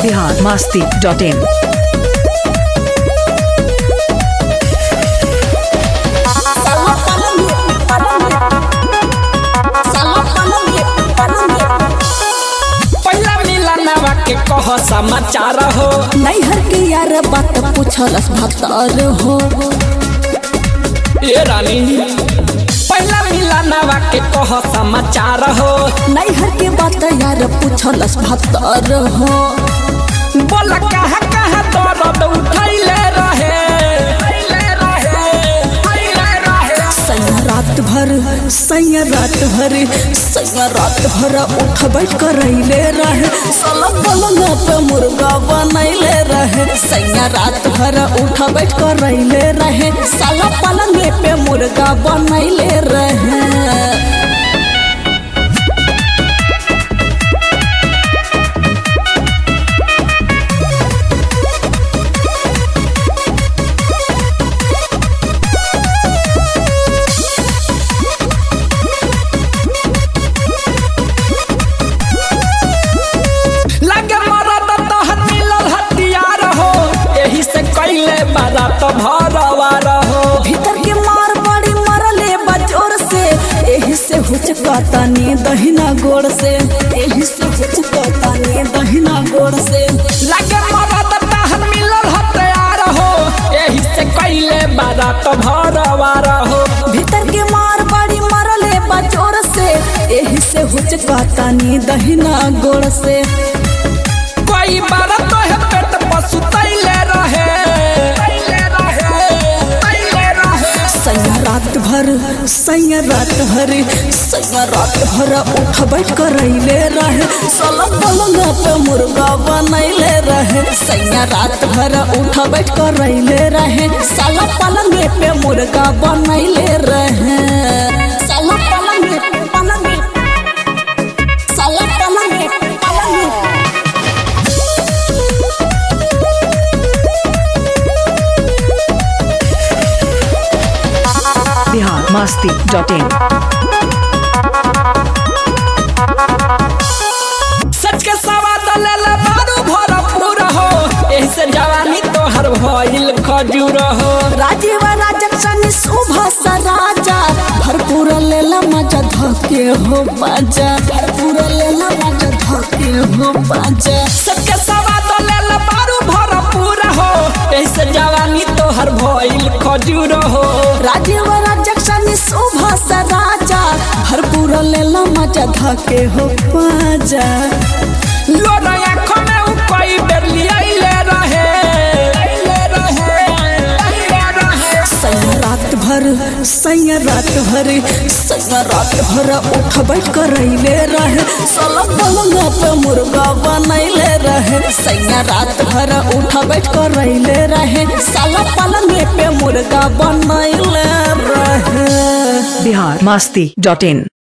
Bihar Masti dot in पहला मिलनवा के कह समाचार हो नैहर के यार बात पूछलस भतर हो ए रानी पहला मिलनवा के कह समाचार हो नैहर के बात यार पूछलस भतर हो बोल कहाँ कहाँ दर्द उठैले रहे उठैले रहे, उठैले रहे। सैया रात भर सैया रात भर सैया रात भर उठ बैठ करैले रहे साला पलंग पे मुर्गा बनैले रहे सैया रात भर उठ बैठ करैले रहे साला पलंग पे मुर्गा बनैले रहे लगे मरद तोहर मिलल हथियार हो एही से कैले बारात भरवार हो भीतर के मार बड़ी मरले बजोर से एही से हुचकाता नी दहिना गोड़ से एही से हुचकाता नी दहिना गोड़ से लगे मरद तोहर मिलल हथियार हो एही से कैले बारात भरवार हो भीतर के मार बड़ी मरले बजोर से एही से हुचकाता नी दहिना गोड़ से कोई बार तो है पेट पशु तैले रहे तैले रहे तैले रहे सैया रात भर सैया रात भर सैया रात भर उठ बैठ करैले रहे साला पलंग पे मुर्गा बनैले रहे सैया रात भर उठ बैठ करैले रहे साला पलंग पे मुर्गा बनैले रहे साला पलंग पे पलंग साला पलंग पे पलंग बिहार मस्ती डॉट इन सच के सवाद ले ले बारू भरपूर हो एही से जवानी तोहर भइल खजूर हो राजीव राजक्षणी शोभा सा राजा भरपूर लेला मजा धके हो बाजा भरपूर लेला मजा धके हो बाजा सच के सवाद ले ले बारू भरपूर हो एही से जवानी तोहर भइल खजूर हो राजीव राजक्षणी शोभा सा राजा भरपूर लेला मजा धके हो बाजा लोर आँखों में उ कई बेर लियाइले रहे लियाइले रहे लियाइले रहे सैया रात भर सैया रात भर सैया रात भर उठ बैठ करैले रहे साला पलंग पे मुर्गा बनैले रहे सैया रात भर उठ बैठ करैले रहे साला पलंग पे मुर्गा बनैले रहे बिहार मस्ती डॉट इन